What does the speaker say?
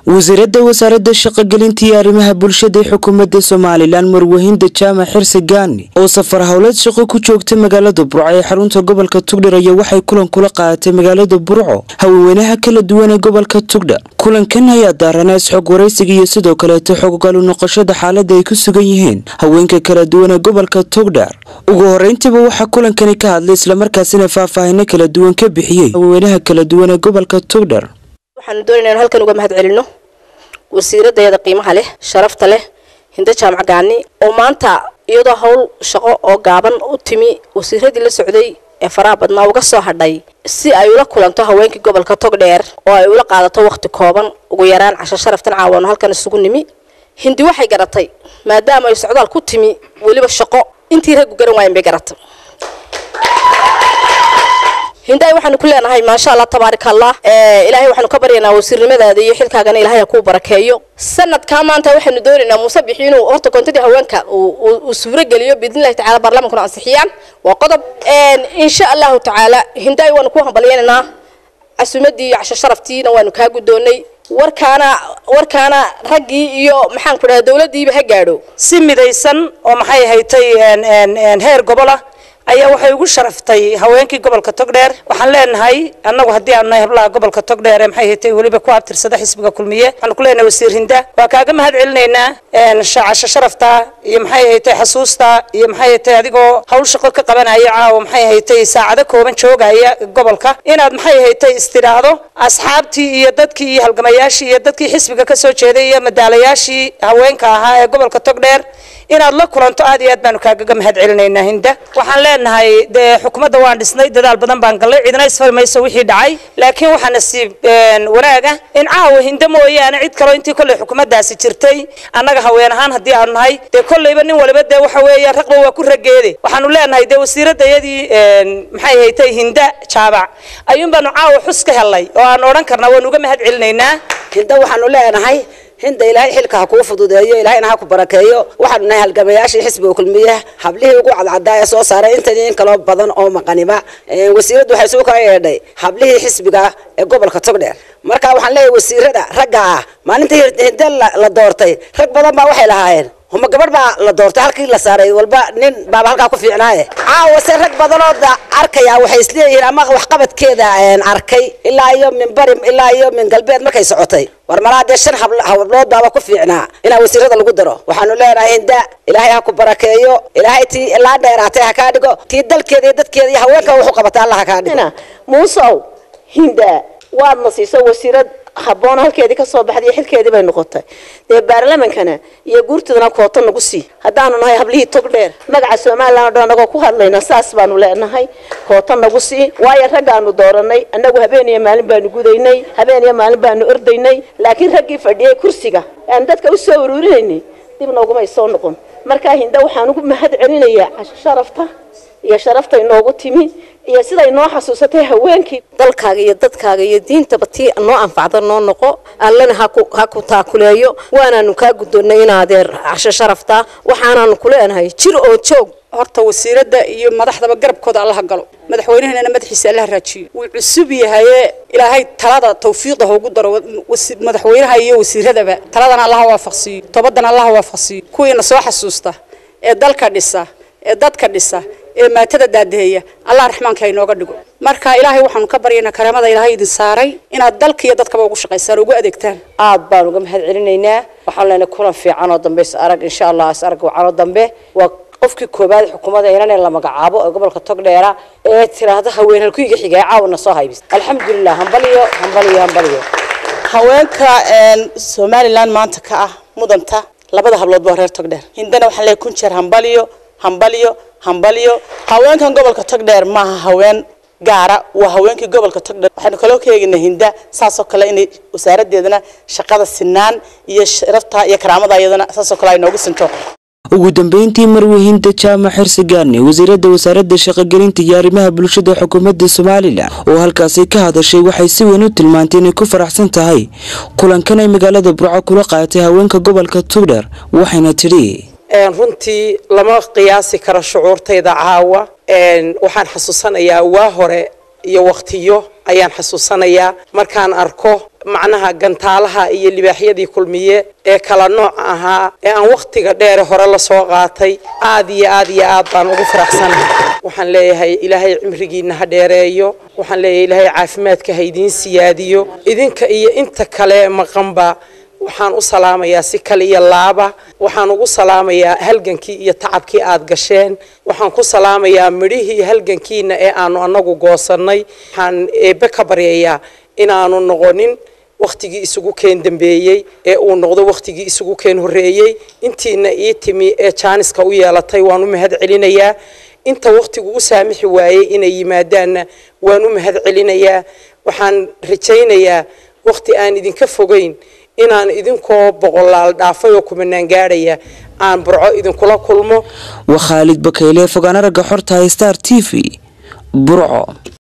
wasiirada wasaaradda shaqogelinta iyo arrimaha bulshada ee xukuumadda somalilan marwahinda jaamac xirsi gaani oo safar howleed shaqo ku joogta magaalada burco ee xarunta gobolka tugdhar ayaa waxay kulan kula qaadatay magaalada burco haweenweynaha kala duwan ee gobolka tugdhar kulankan ayaa daarana isxog waraysiga iyo sidoo kaleeto xoggalu noqoshada xaalada ay ku sugan yihiin haweenka kala duwan ee gobolka tugdhar ugu horeyntiiba waxaa kulankani ka hadlay islamarkaasina faahfaahino kala duwan ka bixiyey haweenweynaha kala duwan ee gobolka tugdhar waxaanu doonayna in halkan uga mahad celino wasiiradeeda qiimaha leh sharafta leh hinda jaamac gaani oo maanta iyadoo howl shaqo oo gaaban u timi wasiiradii la socday ee faraha badnaa uga soo hadhay si ay ula kulanto haweenkii gobolka togdheer oo ay ula qaadato waqti kooban ugu yaraan casho sharaftan caawaano halkan isugu nimi hindi waxay garatay maadaama ay socdaal ku timi weliba shaqo intii raggu garan waayan bay garatay hindaay waxaanu ku leenahay maasha allah tabaarika allah ilaahay waxaanu ka baryaynaa wasiirnimadaada iyo xilkaagana ilahay ha kuu barakeeyo sanadkaa maanta waxaanu doonaynaa muuse bixi inuu horta koontadii haweenka uu suurogeliyo biidnillahi tacala baarlamankuna ansixiyaan waa qodob insha allahu tacaala hindaay waanu ku hambalyaynaynaa casuumadii iyo casho sharaftiina waanu kaa guddoonay warkaana warkaana raggii iyo maxaan ku dhaha dawladdiiba ha gaadho si midaysan oo maxay haytay heer gobola ayaa waxay ugu sharaftay haweenkii gobolka togdheer waxaan leenahay annagu haddii aanu nahay hablaha gobolka togdheer ee maxay haytay weliba ku abtirsada xisbiga kulmiye waxaanu ku leenahay wasiir hinda waa kaaga mahad celinaynaa casho sharafta iyo maxay haytay xasuusta iyo maxay haytay adigoo hawl shaqo ka qabanaya caawa maxay haytay saacado kooban joogaya gobolka inaad maxay haytay istidhaahdo asxaabtii iyo dadkii iyo halgamayaashii iyo dadkii xisbiga kasoo jeeday iyo madaalayaashii haweenka ahaa ee gobolka togdheer inaad la kulanto aad iyo aad baanu kaagaga mahad celinaynaa hinda waxaan leenahay dee xukuumadda waan dhisnay dadaal badan baan gallay cidna isfari mayso wixii dhacay laakiin waxaa nasiib wanaaga in caawa hinda mooyaane cid kaloo intii kolley xukuumaddaasi jirtay annaga haween ahaan haddii aanu nahay dee kolleyba nin waliba dee waxa weeye raqba waa ku rageede waxaanu leenahay dee wasiiradayadii maxay haytay hinda jaabac ayuun baanu caawa xus ka helnay oo aan odhan karnaa waanu uga mahad celinaynaa hinda waxaanu leenahay hinda ilaahay xilka ha kuu fududeeyo ilaahayna ha ku barakeeyo waxaanu nahay halgamayaashii xisbiga kulmiye hablihii ugu cadcadaa ee soo saaray intan in kaloo badan oo maqaniba wasiiraddu waxay suu kala yeedhay hablihii xisbiga ee gobolka togdheer marka waxaan leeyahay wasiirada ragga ah maalintii hinda la doortay rag badan baa waxay lahaayeen huma gabadh baa la doortay halkii la saaray walba nin baaba halkaa ku fiicnaaye caawa se rag badanoo arkaya waxay isleeyihiin ama waxqabadkeeda arkay ilaa iyo min bari ilaa iyo min galbeed markay socotay war malaa dee shan hablood baaba ku fiicnaa inaa wasiirada lagu daro waxaanu leenahay hinda ilaahay ha ku barakeeyo ilaahay tii ilaa dheeraatay ha kaa dhigo tii dalkeeda iyo dadkeeda iyo haweenka wuxuu qabata alla ha kaa dhigo muusow hinda waadna siiso wasiirad habboon halkeedii kasoo baxday xilkeedii bay noqotay dee baarlamankana iyo guurtadana koota nagu sii haddaanu nahay hablihii tog dheer magaca somalilan o dhan anagoo ku hadlayna saas baanu leenahay koota nagu sii waayo raggaanu dooranay annagu habeen iyo maalin baanu gudaynay habeen iyo maalin baanu ordaynay laakiin raggii fadhiyay kursiga aan dadka u soo uruurinaynay dib noogumay soo noqon markaa hinda waxaan ugu mahad celinayaa casho sharafta iyo sharaftay noogu timi iyo siday noo xasuusatay haweenkii dalkaaga iyo dadkaaga iyo diintaba tii noo anfacda noo noqo allana ha ku taakuleeyo waanaanu kaa guddoonnay inaadeer casho sharafta waxaanaanu ku leenahay jir oo joog horta wasiiradda iyo madaxdaba garabkooda allaha galo madaxweynaheena madaxiisa allaha raajiyo wuu cusub yahaye ilaahay talada tawfiiqda hoogu daro madaxweynaha iyo wasiiradaba taladana allaha waafaqsiiyo tobadana allaha waafaqsiiyo kuwiina soo xasuusta ee dalka dhisa ee dadka dhisa ee maatada daadaheeya allah raxmaanka inooga dhigo marka ilaahay waxaanu ka baryaynaa karaamada ilaahay idin saaray inaad dalka iyo dadkaba ugu shaqaysaan ugu adeegtaan aad baan uga mahad celinaynaa waxaan leenahay kulan fiican oo dambe is arag insha allah is arag wacanoo dambe waa qofkii koobaad xukuumadda inanee la magacaabo ee gobolka togdheera ee tiraahdo haween halkuyiga xigay caawna soo haybis alxamdulilah hambaliyo hambaliyo hambaliyo haweenka somalilan maanta ka ah mudanta labada hablood waa reer togdheer hindana waxaan leeyahay kun jeer hambaliyo hambaliyo hambaliyo haweenkan gobolka togdheer maaha haween gaara waa haweenkii gobolka togdheer waxaynu kaloo ka eegaynaa hinda saasoo kale inay wasaaradeedana shaqada sinaan iyo sharafta iyo karaamada iyadana saasoo kale ay noogu sinto ugu dambeyntii marwahinda jaamac xirsi gaani wasiirada wasaaradda shaqogelinta iyo arrimaha bulshada xukuumadda somalilan oo halkaasi ka hadashay waxay si weyn u tilmaantay inay ku faraxsan tahay kulankan ay magaalada burco kula qaadatay haweenka gobolka tugdheer waxayna tidhi runtii lama qiyaasi karo shucuurtayda caawa waxaan xasuusanayaa waa hore iyo waktiyo ayaan xasuusanayaa markaan arko macnaha gantaalaha iyo libaaxyadii kulmiye ee kala nooc ahaa ee aan wakhtiga dheere hore lasoo qaatay aad iyo aad iyo aad baan ugu faraxsanahay waxaan leeyahay ilaahay cimrigiina ha dheereeyo waxaan leeyahay ilaahay caafimaadka ha idiin siyaadiyo idinka iyo inta kale maqanba waxaan u salaamayaa si kale iyo laaba waxaan ugu salaamayaa halgankii iyo tacabkii aad gasheen waxaan ku salaamayaa midhihii halgankiina ee aanu anagu goosannay waxaan eebbe ka baryayaa inaanu noqonin wakhtigii isugu keen dambeeyey ee uu noqdo wakhtigii isugu keen horreeyey intiina ii timi ee jaaniska u yeelatay waan u mahad celinayaa inta wakhtigu u saamixi waayey inay yimaadaanna waan u mahad celinayaa waxaan rajaynayaa wakhti aan idinka fogeyn inaan idinkoo boqolaal dhaafay oo kumanaan gaadhaya aan burco idinkula kulmo waa khaalid bakayle fogaana ragga xorta star t v burco